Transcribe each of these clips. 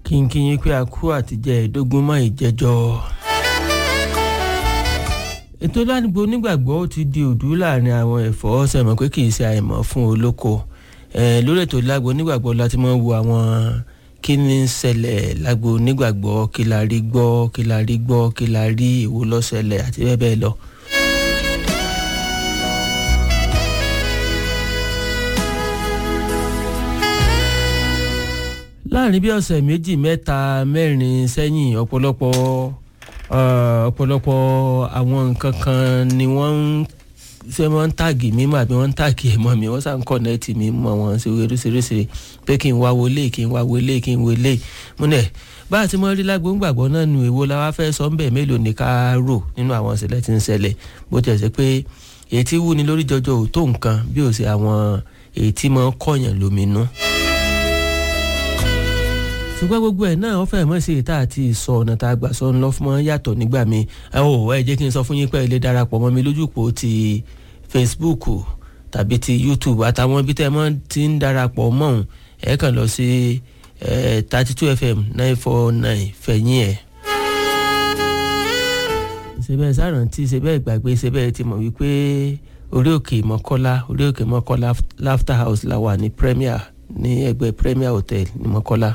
kínkín pé a kú àtijọ́ ẹ̀ẹ́dógún mọ́ ìjẹ́jọ́. ètò ládùúgbò onígbàgbọ́ ó ti di òdú láàrin àwọn ẹ̀fọ́ sẹ̀mọ̀ pé kì í ṣe àìmọ̀ fún olóko lórí ètò lágbo onígbàgbọ́ láti máa wo àwọn kí ni ń ṣẹlẹ̀ lágbo onígbàgbọ́ kí la rí gbọ́ kí la rí gbọ́ kí la rí èwo ló ṣẹlẹ̀ àti bẹ́ẹ̀ bẹ́ẹ̀ lọ. láàrin bí ọ̀sẹ̀ méjì mẹ́ta mẹ́rin sẹ́yìn ọ̀pọ̀lọpọ̀ ọ̀pọ̀lọpọ̀ àwọn nǹkan kan ni wọ́n ń ṣe wọ́n ń tàgì mí mọ́ àbí wọ́n ń tàgì ẹ̀ mọ́ mi wọ́n sàn kọ́nẹ́ẹ̀tì mi mọ́ wọn sí oríṣiríṣi pé kí n wá wọlé kí n wá wọlé kí n wọlé múnẹ̀ bá a ti mọ rí lágbo ń gbàgbọ́ náà nu èwo la wá fẹ́ sọ ń bẹ̀ mélòó ni ká rò nínú àwọn ìṣẹ̀lẹ̀ tí ń ṣẹlẹ̀ bó tiẹ̀ ṣe pé èyí tí wú ni lórí jọjọ ò tó nǹkan bí ò sí àwọn èyí tí mọ́ kọ̀yàn lóminú ṣùgbọ́n gbogbo ẹ̀ náà wọ́n fẹ́ mọ̀ sí ìta àti ìsọ ọ̀nà tá a gbà sọ ńlọ fún wọn yàtọ̀ nígbà mi ẹ ò ẹ jẹ́ kí n sọ fún yín pé ẹ lè darapọ̀ mọ́ mi lójúpọ̀ ti Facebook tàbí ti YouTube àtàwọn ibi tẹ́ ẹ mọ́ ti ń darapọ̀ mọ́ òun ẹ kàn lọ sí thirty two FM nine four nine fẹ̀yìn ẹ̀. ṣebẹ́ sárántí ṣebẹ́ ìgbàgbé ṣebẹ́ ti mọ̀ wípé orí òkè mọ́kọ́lá orí òkè mọ́kọ́lá Laughter House la wà ní Premier ní ẹgbẹ́ Premier Hotel ní mọ́kọ́lá.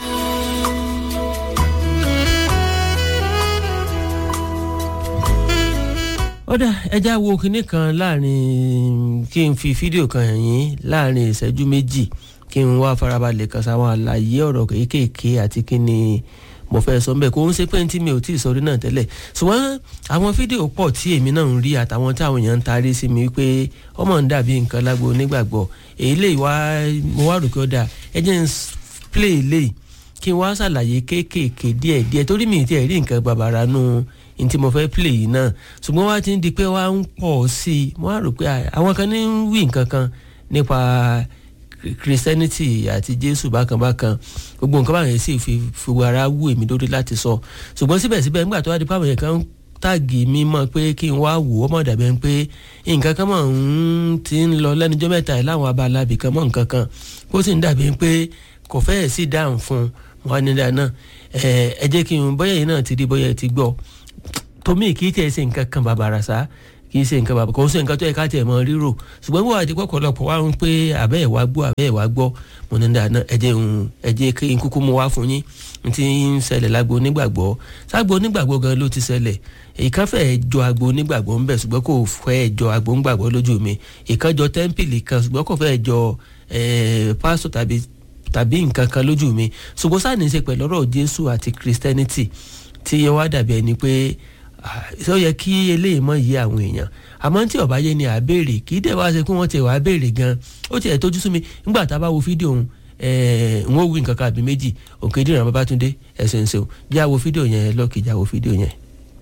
ọ̀dà ẹja wo kinní kan láàrin kí n fi fídíò kan hàn yín láàrin ìṣẹ́jú méjì kí n wá farabalẹ̀ kan sáwọn àlàyé ọ̀rọ̀ kéékèèké àti kí ni mo fẹ́ sọ mbẹ́ kó ń ṣe pé tí mi ò tí ì sọrí náà tẹ́lẹ̀ ṣùgbọ́n àwọn fídíò pọ̀ tí èmi náà ń rí àtàwọn tí àwọn èèyàn ń tarí sí mi pé ọmọ ń dàbí nǹkan lágbo onígbàgbọ́ èyí lè wá mo wá rò pé ó dáa ẹ jẹ́ ń play lè kí n wá ṣàlàyé kéékèèké díẹ̀ díẹ̀ torí mi ì tiẹ̀ rí nǹkan bàbàrà nù n tí mo fẹ́ play yìí náà ṣùgbọ́n wá ti ń di pé wá ń pọ̀ sí i mo wá rò pé àwọn kan ní ń wí nǹkan kan nípa christianity àti jésù bákan bákan gbogbo nǹkan báyẹn sì fi fi ara wú èmi lórí láti sọ ṣùgbọ́n síbẹ̀síbẹ̀ nígbà tó wá di pàmò yẹn kan táàgì mi mọ̀ pé kí n wá wò ó mọ̀ dàbẹ̀ pé nǹkan kan mọ̀ ń ti ń lọ lẹ́nujọ́ mẹ́ta ẹ̀ láwọn abala ibì kan mọ̀ nǹkan kan kó sì ń dàbí pé kò fẹ́ẹ̀ sí dáhùn fún wọn ní dáná ẹ jẹ́ kí n bọ́yẹ̀ yìí náà ti di bọ́yẹ̀ ti gbọ́ tomi kì í tẹ̀ ṣe nǹkan kan bàbàrà sá kì í ṣe nǹkan bàbàrà kò ń ṣe nǹkan tó yẹ ká tẹ̀ mọ́ rírò ṣùgbọ́n wọ́n àti pọ̀pọ̀lọpọ̀ wá ń pé àbẹ́ ẹ̀ wá gbọ́ àbẹ́ ẹ̀ wá gbọ́ mo ní dáná ẹ̀jẹ̀ ń ẹ̀jẹ̀ kí n kúkú mu wá fún yín n ti ń ṣẹlẹ̀ lágbo onígbàgbọ́ ságbo onígbàgbọ́ gan ló ti ṣẹlẹ̀ ìkan fẹ́ jọ agbo onígbàgbọ́ ń bẹ̀ ṣùgbọ́n kò fẹ́ jọ agbo onígbàgbọ́ lójú mi ìkan jọ tẹ́ḿpìlì kan ṣùgbọ́n kò fẹ́ jọ pásítọ̀ tàbí tàbí nǹkan kan lójú mi ṣùgbọ́n sáà ní í ṣe pẹ̀lú ọ̀rọ̀ Jésù àti Christianity tí yẹ wá dàbí ẹni pé ó yẹ kí eléyìí mọ yí àwọn èèyàn àmọ́ tí ọba yé ni àbèrè kì í dẹ̀ wá ṣe pé wọ́n ti wá béèrè gan ó tiẹ̀ tójú sú mi nígbà tá a bá wo fídíò òun n ó wí nǹkan kan àbí méjì Òkèdìran Babátúndé ẹ̀sìn ṣeun já wo fídíò yẹn lọ́ọ̀kì já wo fídíò yẹn.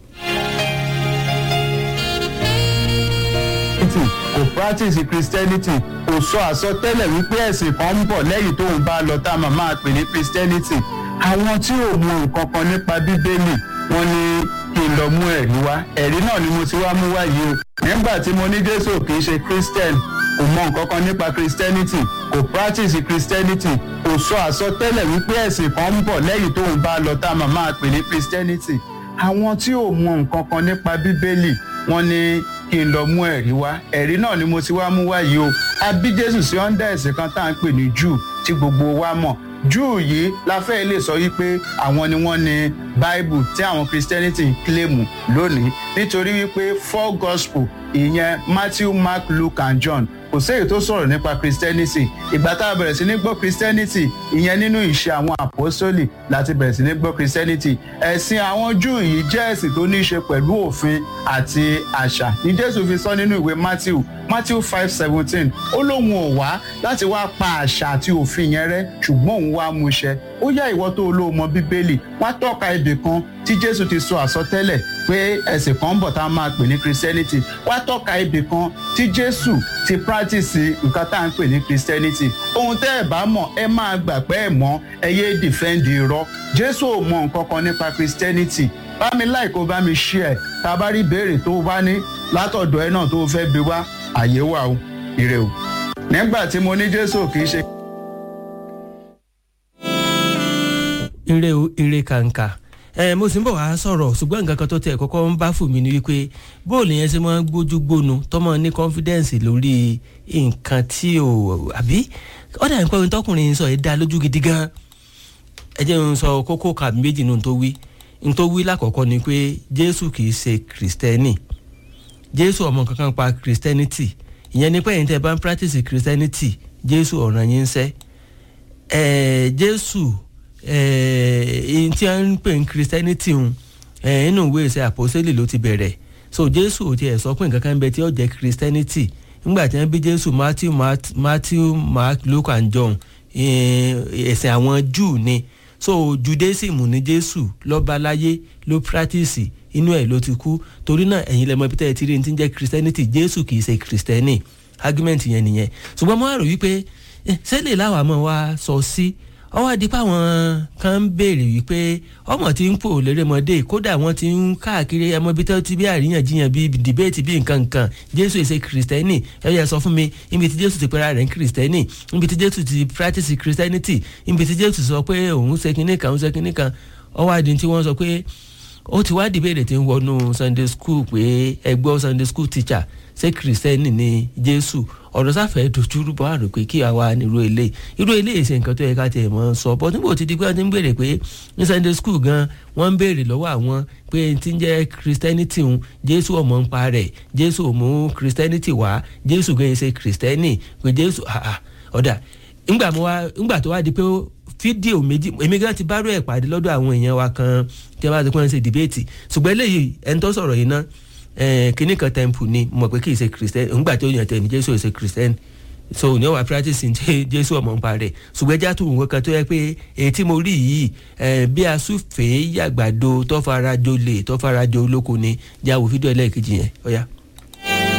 kò practice christianity kò sọ àsọtẹ́lẹ̀ wípé ẹ̀sìn kan ń bọ̀ lẹ́yìn tóun bá lọ tá a máa máa pè ní christianity àwọn tí ò mọ nǹkan kan nípa bíbélì wọ́n ní kí n lọ mú ẹ̀rí wá ẹ̀rí náà ni mo ti wá mú wá yìí o nígbà tí mo ní jésù kì í ṣe christian kò mọ nǹkan kan nípa christianity kò practice christianity kò sọ àsọtẹ́lẹ̀ wípé ẹ̀sìn kan ń bọ̀ lẹ́yìn tóun bá lọ tá a máa máa pè ní christianity àwọn tí ò mọ nǹkan kan nípa bíbélì wọ́n ní kí n lọ mú ẹ̀rí wá ẹ̀rí náà ni mo ti wá mú wá yìí o a bí jésù sí ọ́ndà ẹ̀sìn kan tá à ń pè ní júù tí gbogbo wa mọ̀ júù yìí la fẹ́ lè sọ wípé àwọn ni wọ́n ní bible tí àwọn christianity ń kílèmù lónìí nítorí wípé four gospel ìyẹn matthew mark luke and john kò séyìí tó sọ̀rọ̀ nípa christianity ìgbà tá a bẹ̀rẹ̀ sí ní gbọ́ christianity ìyẹn nínú ìṣe àwọn àpọ́sólì láti bẹ̀rẹ̀ sí ní gbọ́ christianity ẹ̀sìn àwọn júù yìí jẹ́ ẹ̀sìn tó ní í ṣe pẹ̀lú òfin àti àṣà ní jésù fi sọ nínú ìwé matthew matthew five seventeen ó lóun ò wá láti wá pa àṣà àti òfin yẹn rẹ́ ṣùgbọ́n òun wá mú ṣẹ ó yá ìwọ tó olóòmọ bíbélì wá tọ́ka ibì kan tí jésù ti sọ àsọtẹ́lẹ̀ pé ẹ̀sìn kan ń bọ̀ tá a máa pè ní christianity wá tọ́ka ibì kan tí jésù ti practice nǹkan tá à ń pè ní christianity ohun tẹ́ ẹ̀ bá mọ̀ ẹ máa gbà pé ẹ̀ mọ̀ ẹ yé defend irọ́ jésù ò mọ nǹkan kan nípa christianity bá mi like kó bá mi share tá a bá rí ìbéèrè tó o bá ní látọ̀dọ̀ ẹ náà tó o fẹ́ bi wá àyè wà o ire o nígbà tí mo ní jésù kì í ṣe. ire o ire kàǹkà ẹ mo sì ń bọ̀ wá sọ̀rọ̀ ṣùgbọ́n nǹkan kan tó tẹ̀ kọ́kọ́ ń bá fún mi ni wípé bóòlù yẹn ṣe máa ń gbójú gbónu tọ́mọ ní confidence lórí nǹkan tí ò àbí ọ̀dà nǹkan ohun tọkùnrin sọ yìí dá lójú gidi gan ẹ jẹ́ n sọ kókó kàbí méjì nù tó wí n tó wí lákọ̀ọ́kọ́ ni pé jésù kì í ṣe kìrìsìtẹ́nì jésù ọmọ kankan pa kìrìsìtẹ́nìtì ìyẹn ni pé ẹ̀yin tẹ́ bá ń practice kìrìsìtẹ́nìtì jésù ọ̀ràn yín ń sẹ́ ẹ̀ẹ́ jésù ẹ̀ẹ́ tí a ń pè ní kìrìsìtẹ́nìtì ń inú ìwé ìṣe àpòsílẹ̀ ló ti bẹ̀rẹ̀ so jésù ò tiẹ̀ sọ pé nǹkan kan ń bẹ tí ó jẹ́ kìrìsìtẹ́nìtì nígbà tí wọ́n bí jésù matthew matthew mark luke and john ẹ̀sìn àwọn júù ni so judaism ní jésù lọ́ba láyé ló practice inú ẹ̀ ló ti kú torí náà ẹ̀yin lẹ́mọ ibi tẹ́ ẹ ti rí ní ti ń jẹ́ christianity jésù kì í ṣe christiani argument yẹn nìyẹn ṣùgbọ́n mo wá rò wípé sẹ́lẹ̀ láwa mọ̀ wá sọ sí ọwọ́ adigun àwọn kan ń béèrè wípé ọmọ tí ń pò lérèmọdé kódà wọ́n ti ń káàkiri ẹmọ ibi tó ti bí àríyànjiyàn bí dìbéètì bí nǹkan nǹkan jésù èsè kìrìsìtẹ́nì ẹ yẹ sọ fún mi níbi tí jésù ti pera rẹ̀ ń kìrìsìtẹ́nì níbi tí jésù ti practice christianity níbi tí jésù sọ pé òun ṣe kinní kan òun ṣe kinní kan ọwọ́ adìyẹ tí wọ́n sọ pé ó ti wá dìbéèrè tí ń wọnú sunday school pé ẹgbọ́ sunday school teacher ṣé kìrìsìtẹ́nì ni jésù ọ̀rọ̀ sáfẹ́ dojúrú bọ́ àrò pé kí àwa nírú ilé irú ilé ìṣe nǹkan tó yẹ ká tiẹ̀ mọ́ sọ bọ́ níbo ti di pé wọ́n ti ń béèrè pé ní sunday school gan wọ́n ń béèrè lọ́wọ́ àwọn pé ti ń jẹ́ christianity ń jésù ọmọ ń pa rẹ̀ jésù ò mú christianity wá jésù gan ṣe christianity pé jésù ọ̀dà ńgbà mo wá ńgbà tó wá di pé fídíò méjì èmi gan ti bá rú ẹ̀ pàdé lọ́dọ̀ àwọn èèyàn wa kan tí wọ́n bá ti pọ́n ṣe dìbéètì ṣùgbọ́n eléyìí ẹni tó sọ̀rọ̀ yìí náà kínní kan temple ni mo mọ̀ pé kì í ṣe christian ńgbà tó yàn tẹ̀mí jésù ṣe christian so ní ọwà practice ní jésù ọmọ nǹpa rẹ̀ ṣùgbọ́n ẹja tó nǹkan kan tó yẹ pé èyí tí mo rí yìí bí asúfèé yàgbàdo tó fara jolè tó fara jo olóko ni jáwó fídíò ẹlẹ́ẹ̀kejì yẹn ọ̀ya.